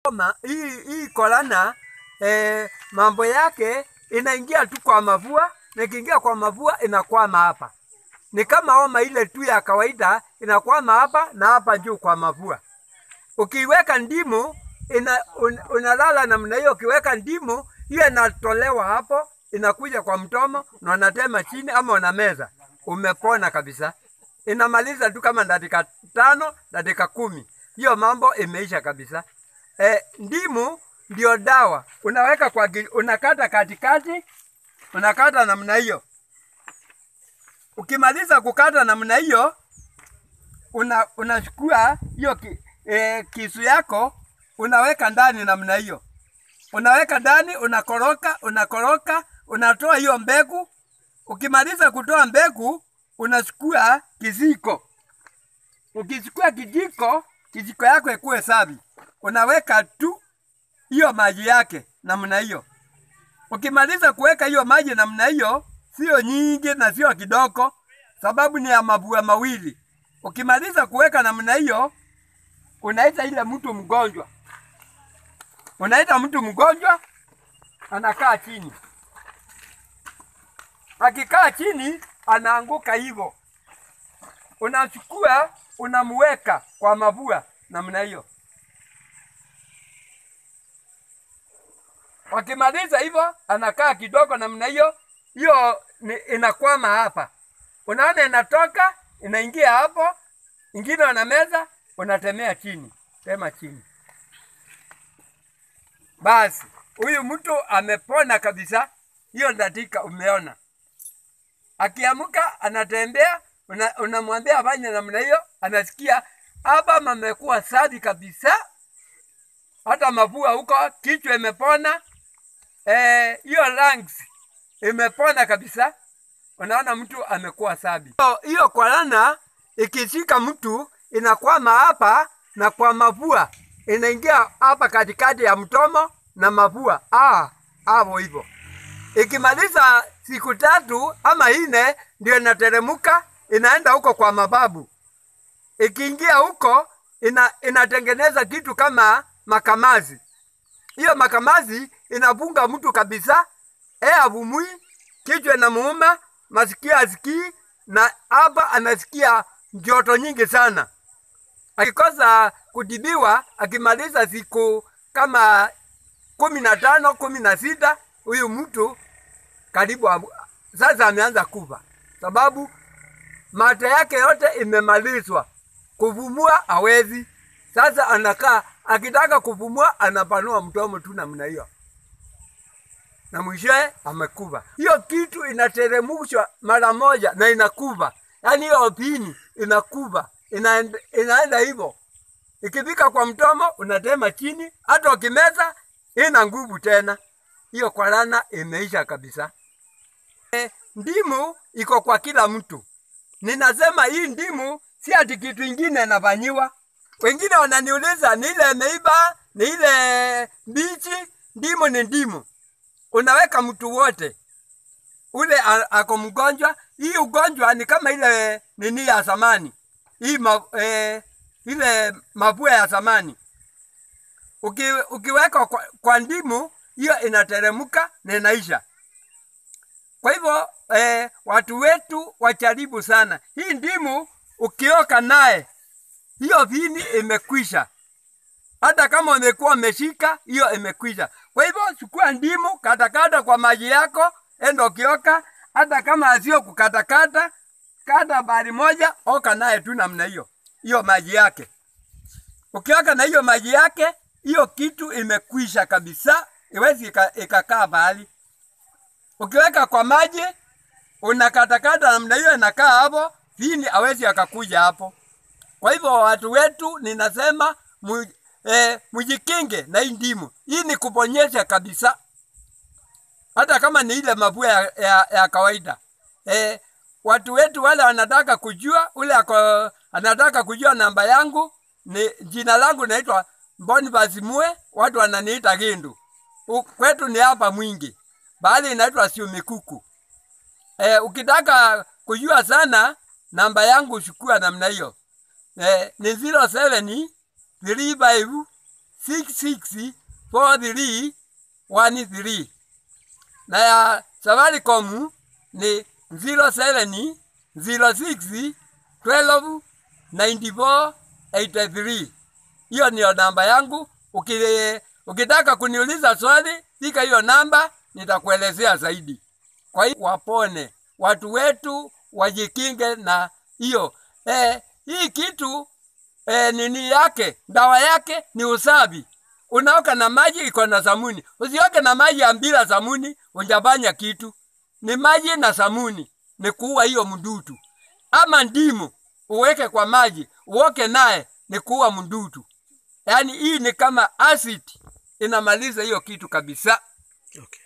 Ma, hii, hii korana eh, mambo yake inaingia tu kwa mavua na ikiingia kwa mavua inakwama hapa. Ni kama homa ile tu ya kawaida inakwama hapa na hapa juu kwa mavua. Ukiweka ndimu ina, un, unalala namna hiyo. Ukiweka ndimu hiyo inatolewa hapo, inakuja kwa mtomo na unatema chini ama unameza, umepona kabisa. Inamaliza tu kama dakika tano dakika kumi, hiyo mambo imeisha kabisa. E, ndimu ndio dawa, unaweka kwa gi- unakata katikati, unakata namna hiyo. Ukimaliza kukata namna hiyo, una unachukua hiyo ki, e, kisu yako unaweka ndani namna hiyo, unaweka ndani, unakoroka unakoroka, unatoa hiyo mbegu. Ukimaliza kutoa mbegu, unachukua kijiko. Ukichukua kijiko, kijiko yako ikuwe safi, unaweka tu hiyo maji yake namna hiyo. Ukimaliza kuweka hiyo maji namna hiyo, sio nyingi na sio kidogo, sababu ni ya mabua mawili. Ukimaliza kuweka namna hiyo, unaita ile mtu mgonjwa, unaita mtu mgonjwa, anakaa chini. Akikaa chini, anaanguka hivyo, unachukua unamweka kwa mavua namna hiyo. Wakimaliza hivyo, anakaa kidogo namna hiyo, hiyo ni- inakwama hapa, unaona inatoka inaingia hapo, ingine unameza, unatemea chini, tema chini. Basi huyu mtu amepona kabisa, hiyo dakika umeona. Akiamka anatembea, una- unamwambia afanye namna hiyo, anasikia hapa mamekuwa safi kabisa, hata mavua huko, kichwa imepona, eh, hiyo lungs imepona kabisa. Unaona mtu amekuwa safi. Hiyo- Hiyo korana ikishika mtu inakwama hapa na kwa mavua inaingia hapa katikati ya mtomo na mavua, ah, hapo hivyo. Ikimaliza siku tatu ama nne, ndio inateremuka inaenda huko kwa mababu. Ikiingia huko ina, inatengeneza kitu kama makamazi. Hiyo makamazi inafunga mtu kabisa, e avumui, kichwa inamuuma, masikio asikii, na hapa anasikia joto nyingi sana. Akikosa kutibiwa, akimaliza siku kama kumi na tano kumi na sita huyu mtu karibu amu- sasa ameanza kufa, sababu mate yake yote imemalizwa, kuvumua hawezi. Sasa anakaa akitaka kuvumua, anapanua mdomo tu namna hiyo, na mwishowe amekufa. Hiyo kitu inateremshwa mara moja na inakufa, yaani hiyo pini inakufa, inaenda, inaenda hivyo ikifika kwa mdomo unatema chini, hata ukimeza ina nguvu tena. Hiyo korana imeisha kabisa. E, ndimu iko kwa kila mtu. Ninasema hii ndimu si ati kitu ingine inafanyiwa. Wengine wananiuliza ni ile imeiva, ni ile mbichi. Ndimu ni ndimu, unaweka mtu wote ule a- ako mgonjwa. Hii ugonjwa ni kama ile nini ya zamani hii ma, eh, ile mapua ya zamani Uki, ukiweka kwa, kwa ndimu hiyo inateremka na inaisha. Kwa hivyo eh, watu wetu wajaribu sana hii ndimu. Ukioka naye hiyo vini imekwisha, hata kama umekuwa umeshika hiyo imekwisha. Kwa hivyo chukua ndimu, katakata kwa maji yako, enda ukioka. Hata kama asio kukatakata, kata bari moja, oka naye tu namna hiyo, hiyo maji yake. Ukioka na hiyo maji yake, hiyo kitu imekwisha kabisa, iwezi ika- ikakaa bahali. Ukiweka kwa maji unakatakata namna hiyo, inakaa hapo, vini hawezi akakuja hapo. Kwa hivyo watu wetu, ninasema mu, eh, mujikinge na hii ndimu. Hii ni kuponyesha kabisa, hata kama ni ile mavua ya, ya, ya kawaida. Eh, watu wetu wale wanataka kujua, ule ako, anataka kujua namba yangu ni jina langu naitwa Boniface Mue, watu wananiita Gindu. U- Kwetu ni hapa Mwingi, bahali inaitwa Siumikuku. E, ukitaka kujua sana namba yangu chukua namna hiyo. E, ni 07 35 664313 na ya Safaricom ni 07 06 12 94 83. Hiyo niyo namba yangu. Uki, ukitaka kuniuliza swali, fika hiyo namba, nitakuelezea zaidi. Kwa hiyo wapone watu wetu, wajikinge na hiyo eh, hii kitu eh, nini yake, dawa yake ni usafi. Unaoka na maji iko na samuni, usioke na maji ya bila samuni, unjafanya kitu. Ni maji na samuni, ni kuua hiyo mdudu. Ama ndimu uweke kwa maji, uoke naye, ni kuua mdudu. Yaani hii ni kama acid, inamaliza hiyo kitu kabisa. Okay.